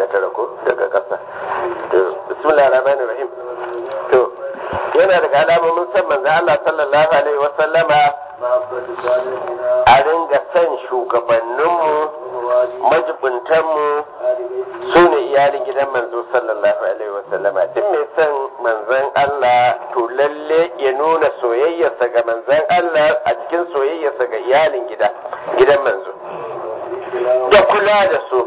tara ko daga ƙasa to bismillahir rahmanir rahim to yana daga alamomin san manzo Allah sallallahu alaihi wa sallama a ringa san shugabanninmu majibuntanmu su ne iyalin gidan manzo sallallahu alaihi wa sallama duk mai san manzon Allah to lalle ya nuna soyayyarsa ga manzon Allah a cikin soyayyarsa ga iyalin gida gidan manzo da kula da su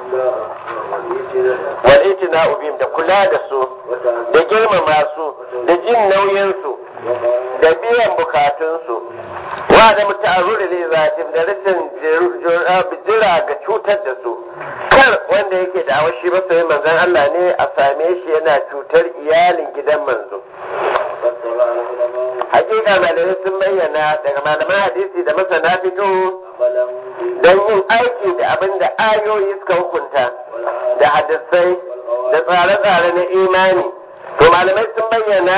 walitina ubim da kula da su da girmama su da jin nauyinsu da biyan bukatunsu wa da muta'arruri li zatim da rashin jira ga cutar da su kar wanda yake da awashi ba sai manzon Allah ne a same shi yana cutar iyalin gidan manzo hakika malamai sun bayyana daga malaman hadisi da masana fito don yin aiki da abin da ayoyi suka hukunta da hadisai da tsare-tsare na imani to malamai sun bayyana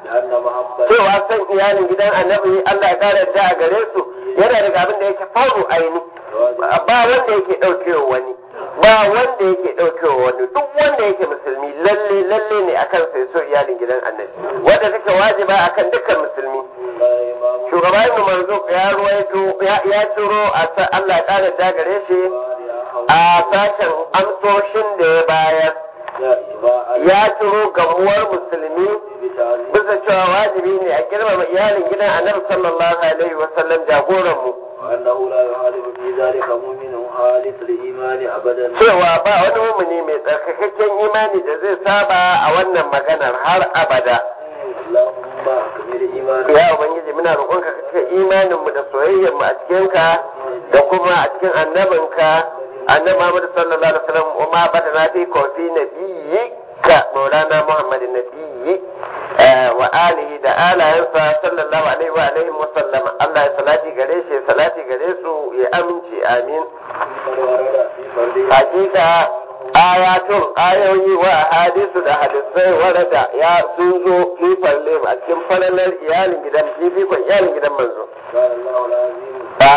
cewa son iyalin gidan annabi Allah ya kare da a gare su yana daga abin da yake faru aini ba wanda yake ɗaukewa wani ba wanda yake ɗaukewa wani duk wanda yake musulmi lalle lalle ne akan sai so iyalin gidan annabi wanda take wajiba akan dukkan musulmi shugaba ibn manzo ya ruwaito ya turo a Allah ya kare da gare shi a sashen amsoshin da ya bayar ya turo gamuwar musulmi bisa cewa wajibi ne a girmama iyalin gidan annabi sallallahu alaihi wa sallam jagoran mu وأنه لا يخالف في ذلك مؤمن خالص الإيمان أبدا cewa ba wani mumuni mai tsarkakakken imani da zai saba a wannan maganar har abada اللهم أكمل إيماننا ya ubangiji muna roƙonka ka cika imanin mu da soyayyar mu a cikin ka da kuma a cikin annabinka annabi Muhammad sallallahu alaihi wasallam wa ma badana fi kofi nabiyyika maulana Muhammadin nabiyyi wa alihi da alayansa sallallahu alaihi wa alihi wa sallama Allah ya salati gare shi salati gare su ya aminci amin قد ورد في فرده hakika ayatun ayoyi wa hadisu da hadisai warada ya sun zo fi falle a cikin falalar iyalin gidan fifikon iyalin gidan manzo قال الله العظيم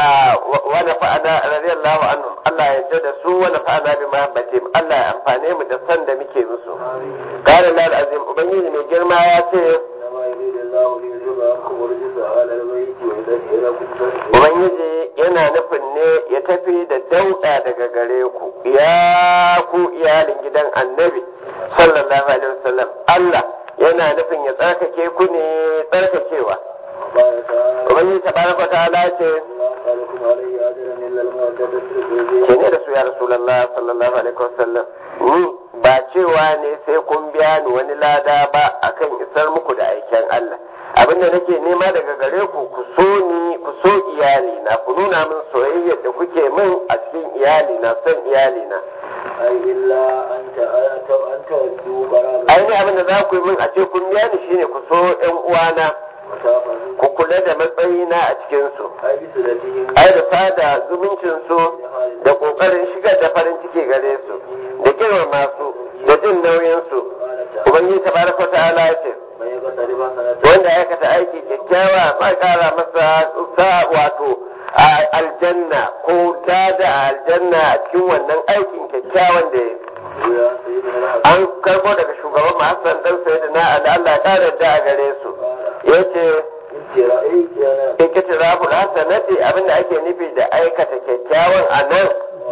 wani fa'ada radiyallahu anhu Allah ya yarda da su wani fa'ada bi mahabbatim Allah ya amfane mu da san da muke musu qala lal azim ubangiji mai girma ya ce إنما يريد الله ليذهب عنكم الرجس على البيت ويطهركم تطهيرا ubangiji yana nufin ne ya tafi da dauda daga gare ku ya ku iyalin gidan annabi sallallahu alaihi wasallam Allah yana nufin ya tsarkake ku ne tsarkakewa وقال تعالى ubangiji tabaraka wa ta'ala ce لا أسألكم عليه أجرا إلا المودة في القربى ke ne da su ya rasulullah sallallahu alaihi wasallam ni ba cewa ne sai kun biya ni wani lada ba akan isar muku da aiken Allah abin da nake nema daga gare ku ku so ni ku so iyali na ku nuna min soyayyar da kuke min a cikin iyali na son iyali na أي إلا أن ت- أن تودوا قرابة aini abin da za ku yi min a ce kun biya ni shine ku so ƴan uwana وتأخذوا ku kula da matsayina a cikin su أي بصلتهم ai da sada zumuncin su da kokarin shigar da farin ciki gare su da girmama su da jin nauyin su قال تعالى ubangiji tabaraka wa ta'ala ya ce من يقترب حسنة wanda ya aikata aiki kyakkyawa ba kara masa sa wato a aljanna ko dada a aljanna a cikin wannan aikin kyakkyawan da ya yi يا سيدنا الحسن an karbo daga shugaban mu Hassan dan sayyidina Ali Allah ya kare da a gare su yace أنت رأيت أنا ikitiraful hasanati abinda ake nufi da aikata kyakkyawan anan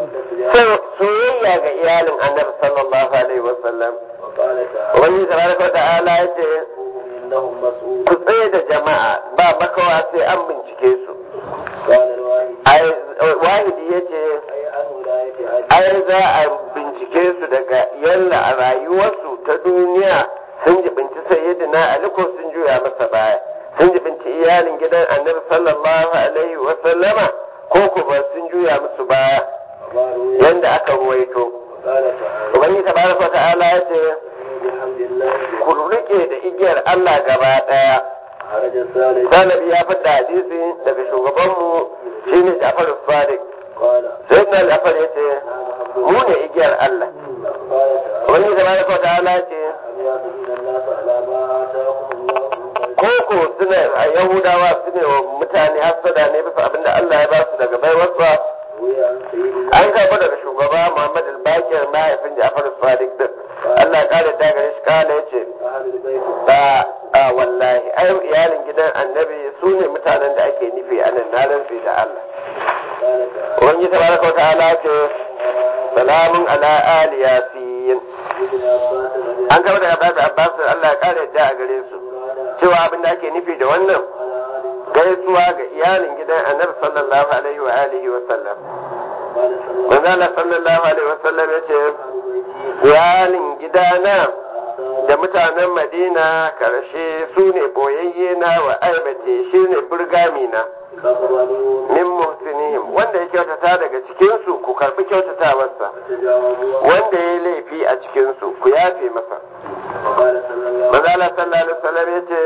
so- soyayya ga iyalin annabi sallallahu alaihi wasallam وقال تعالى ubangiji tabaraka wa ta'ala yace إنهم مسؤول ku tsaye da jama'a ba makawa sai an bincike su قال الواحد ai wahidi yace أي عن ولاية عدل ai za a bincike su daga yalla a rayuwarsu ta duniya sun jibinci sayyidina Ali ko sun juya masa baya sun jibinci iyalin gidan annabi sallallahu alaihi wa sallama ko ko ba sun juya musu baya قالوا yanda aka ruwaito قال تعالى ubangi tabaraka wa ta'ala ya ce بحمد الله ku rike da igiyar Allah gaba daya خرج الثالث Sanabi ya fada hadisi daga shugabanmu shine Ja'far Sadiq قال sayyidina Ja'far ya ce نعم حمد mu ne igiyar Allah قال تعالى ubangi tabaraka wa ta'ala ya ce أم يحسدون الناس على ما آتاهم الله من فضله koko suna a yahudawa su ne wa mutane hasada ne bisa abinda Allah ya ba su daga baiwarsa an karɓi daga shugaba Muhammad al-Bakir mahaifin Ja'far Sadiq din Allah ya kare ta gare shi kala yace ba a wallahi ai iyalin gidan annabi su ne mutanen da ake nufi a nan na rantsi da Allah wani tabaraka wa ta'ala ce salamun ala ali yasin an karɓi daga Abbas Abbas Allah ya kare ta a gare su cewa abin da ake nufi da wannan gaisuwa ga iyalin gidan annabi sallallahu alaihi wa alihi wa sallam manzo Allah sallallahu alaihi wa sallam yace iyalin gidana da mutanen Madina karshe su ne boyayye na wa aibate shi ne burgami na min muhsinihim wanda ya kyautata daga cikin su ku karbi kyautatawarsa wanda ya laifi a cikin su ku yafe masa manzo Allah sallallahu alaihi wa sallam yace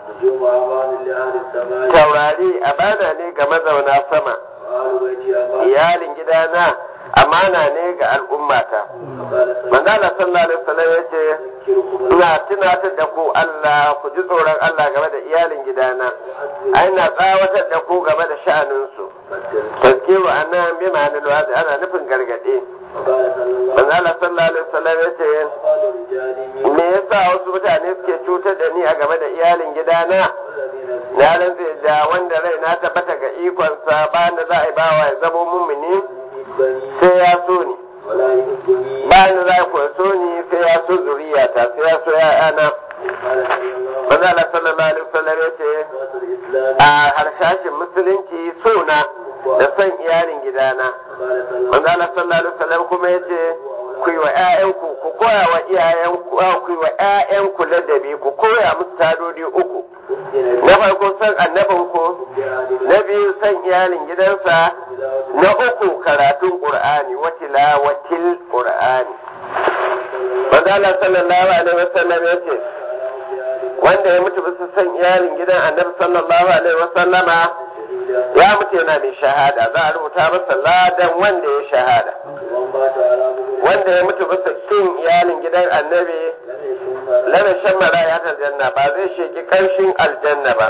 taurari amana ne ga mazauna sama iyalin gidana amana ne ga al'ummata manzala sallallahu alaihi wasallam ya ce ina tunatar da ku Allah ku ji tsoron Allah game da iyalin gidana ai na tsawatar da ku game da sha'aninsu tazkiru anan bi ma'anar wazi ana nufin gargaɗe manzala sallallahu alaihi wasallam ya ce me yasa wasu mutane suke cutar da ni a game da iyalin gidana na rantse da wanda rai na tabbata ga ikonsa bayan da za a yi bawa ya zamo mummuni sai ya so ni bayan da za a kuwa so ni sai ya so zuriyata sai ya so ya'yana manzo Allah sallallahu alaihi wasallam ya ce a harshashin musulunci so na da son iyalin gidana manzo Allah sallallahu alaihi wasallam kuma ya ce ku yi wa ƴaƴanku ku koya wa iyayenku ku yi wa ƴaƴanku ladabi ku koya musu tadodi uku na farko san annabinku na biyu san iyalin gidansa na uku karatun qur'ani wa tilawatil qur'ani manzo Allah sallallahu alaihi wasallam ya ce wanda ya mutu bisa san iyalin gidan annabi sallallahu alaihi wasallama ya mutu yana mai shahada za a rubuta masa ladan wanda ya shahada wanda ya mutu bisa kin iyalin gidan annabi lana shan maraya ta janna ba zai sheki karshen aljanna ba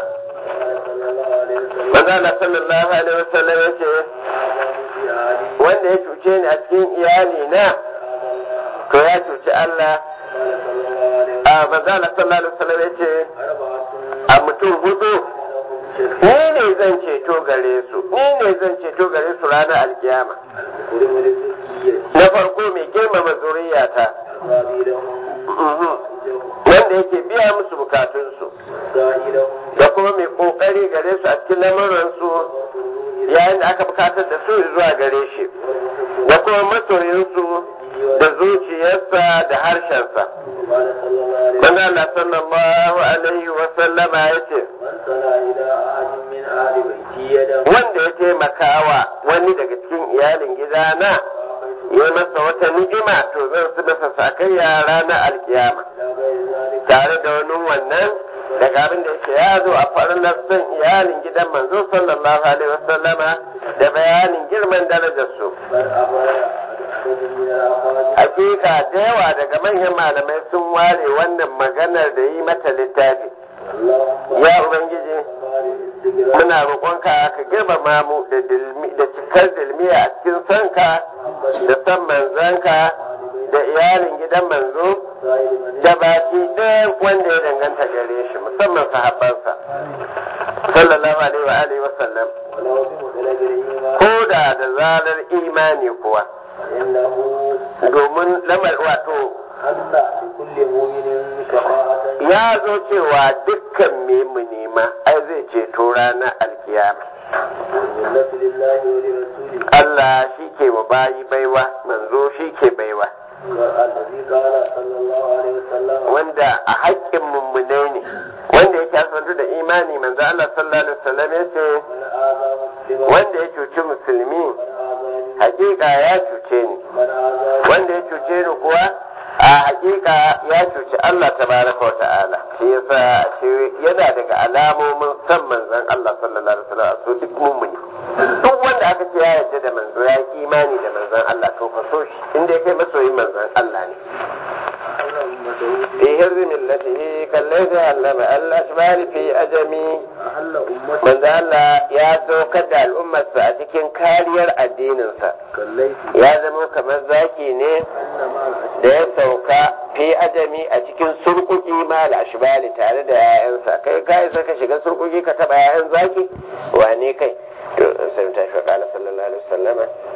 manzo Allah sallallahu alaihi wasallam ya ce wanda ya cuce ni a cikin iyali na to ya cuci Allah a manzo Allah sallallahu alaihi wasallam ya ce a mutum hudu ni ne zan ceto gare su ni ne zan ceto gare su ranar alkiyama na farko mai girmama zuriyata wanda yake biya musu bukatunsu da kuma mai kokari gare su a cikin lamuransu yayin da aka bukatar da su zuwa gare shi da kuma masoyinsu da zuciyarsa da harshensa manzo Allah sallallahu alaihi wa sallama yace wanda ya taimakawa wani daga cikin iyalin gidana ya masa wata ni'ima to zan su masa sakayya ranar alkiyama tare da wani wannan daga abin da yake ya zo a farin son iyalin gidan manzo sallallahu alaihi wasallama da bayanin girman darajar su hakika da yawa daga manyan malamai sun ware wannan maganar da yi mata littafi ya ubangiji muna roƙonka ka girmama mu da cikar dilmiya a cikin sanka da san manzanka da iyalin gidan manzo da baki ɗayan wanda ya danganta gare shi musamman sahabbansa sallallahu alaihi wa alihi wa sallam ko da da zarar imani kuwa domin lamar wato ya zo cewa dukkan mu nema ai zai ceto ranar alkiyama Allah shi ke wa bayi baiwa manzo shi ke baiwa wanda a haƙƙin mummunai ne wanda yake asantu da imani manzo Allah sallallahu alaihi wasallam ya ce wanda ya cuci musulmi hakika ya cuce ni wanda ya cuce ni kuwa a hakika ya cuci Allah tabaraka wa ta'ala shi yasa shi yana daga alamomin san manzon Allah sallallahu alaihi wasallam so duk mummuni duk wanda aka ce ya yarda da manzo ya yi imani da manzon Allah to ka so shi inda kai masoyin manzon Allah ne fi hirzi millatihi kallai sai allama Allah shibali fi ajami أهل أمته manzo Allah ya saukar da al'ummarsa a cikin kariyar addininsa كالليث ya zama kamar zaki ne أن مع da ya sauka fi ajami a cikin surkuki ma ashbali tare da 'ya'yansa kai kai sai ka shiga surkuki ka taba 'ya'yan zaki wane kai to sai ta shi kala sallallahu alaihi wasallama